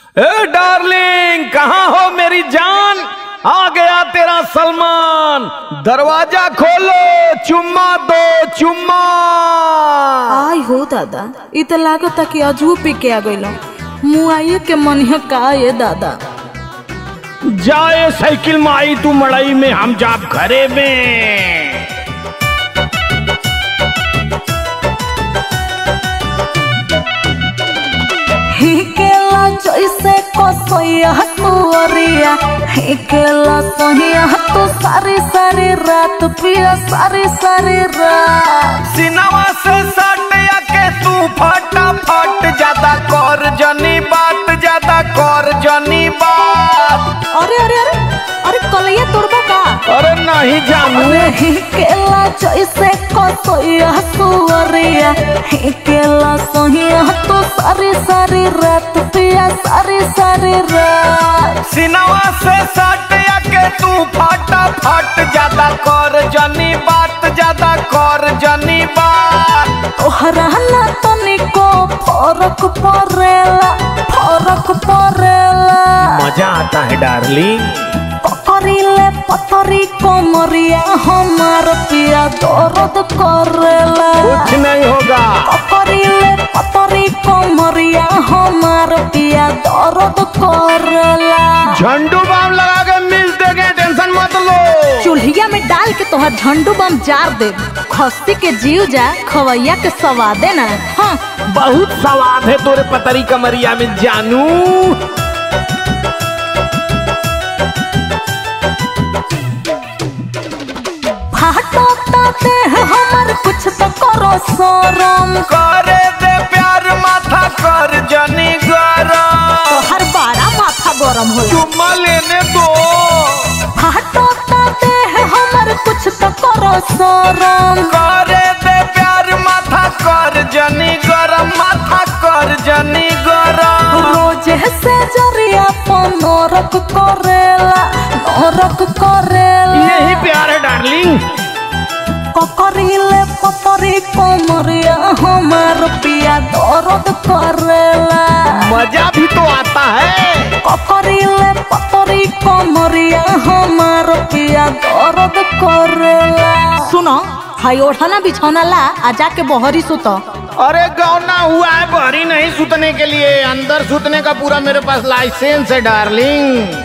ए darling कहाँ हो मेरी जान आ गया तेरा सलमान दरवाजा खोलो चुम्मा दो चुम्मा आय हो दादा इ त लागता कि अजू पी के आ गइल मुआइए के मनिह का ये दादा जाए साइकिल में आई तू मड़ई में हम जाब घरे में हिकेला जैसे कसैया तुअरिया हिकेला सहिया तू सारी सारी रात पिया सारी सारी रात सिनेमा से सट के तू फटा फट ज्यादा कर जनी बात ज्यादा कर जनी बात अरे अरे अरे अरे कलैया तोड़बा का अरे नहीं जानू अरे हिकेला जैसे कसैया तुअरिया हिकेला सहिया तू सारी सारी रात पिया सारी सारी रात सिनेमा से सट के तू फटा फट ज्यादा कर जनी बात ज्यादा कर जनी बात तोहरा ना तनिको फरक पड़ेला फरक पड़ेला मजा आता है डार्लिंग पकड़िले पतरी कोमरिया हमार पिया दर्द करेला कुछ नहीं होगा पकड़िले पतरी कोमरिया हमार पिया दर्द करेला झंडू बाम लगा के मिल देंगे टेंशन मत लो चूल्हिया में डाल के तोहर झंडू बम जार दे खस्सी के जीव जा खवैया के सवादे ना हाँ बहुत स्वाद है तोरे पतरी कमरिया में जानू फाटो ताते हैं हमर कुछ तो करो शरम करे दे प्यार माथा कर जनी गरम तोहर बारा माथा गरम होला चुम्मा लेने दो फाटो ताते हैं हमर कुछ तो करो शरम करे दे प्यार माथा कर जनी गरम माथा कर जनी गरम रोज से जरिया पर नरक करेला नरक करेला यही प्यार है डार्लिंग ककरीले पतरी कोमरिया हमार पिया दर्द करेला मजा भी तो आता है ककरीले पतरी कोमरिया हमार पिया दर्द करेला सुनो हाई ओढ़ना बिछौना ला आ जाके बहरी सुत अरे गौना हुआ है बहरी नहीं सुतने के लिए अंदर सुतने का पूरा मेरे पास लाइसेंस है डार्लिंग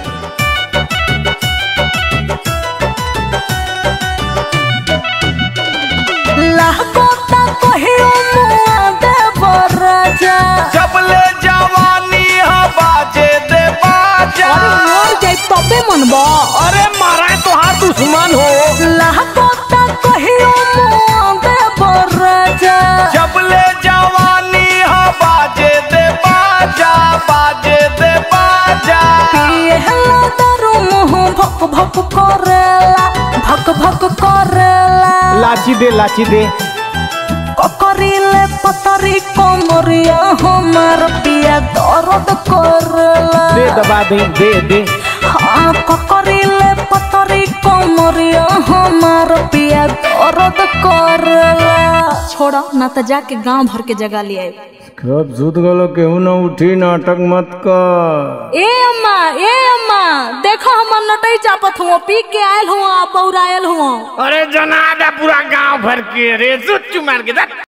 लाहकोता कहियो मुआ दे बराजा जब ले जवानी हा बाजे दे बाजा अरे मोर जाई तबे मनबा अरे मारा है तो हाथ दुश्मन हो लाहकोता कहियो मुआ दे बराजा जब ले जवानी हा बाजे दे बाजा बाजे दे बाजा पिए हला दारू मुंह भक भक करेला भक भक करेला लाची दे लाची दे ककरीले पतरी कोमरिया हमार पिया दर्द करेला दे दबा दे दे दे हाँ ककरीले पतरी कोमरिया हमार पिया दर्द करेला छोड़ा ना तो जाके गांव भर के जगह ले आए कब सुत गलो केहू न उठी नाटक मत कर ए अम्मा ए अम्मा देखो हमर नटई चापत हुआ पी के आयल हुआ बौरायल हुआ अरे जनादा पूरा गांव भर के रे सुच्चू मार के दे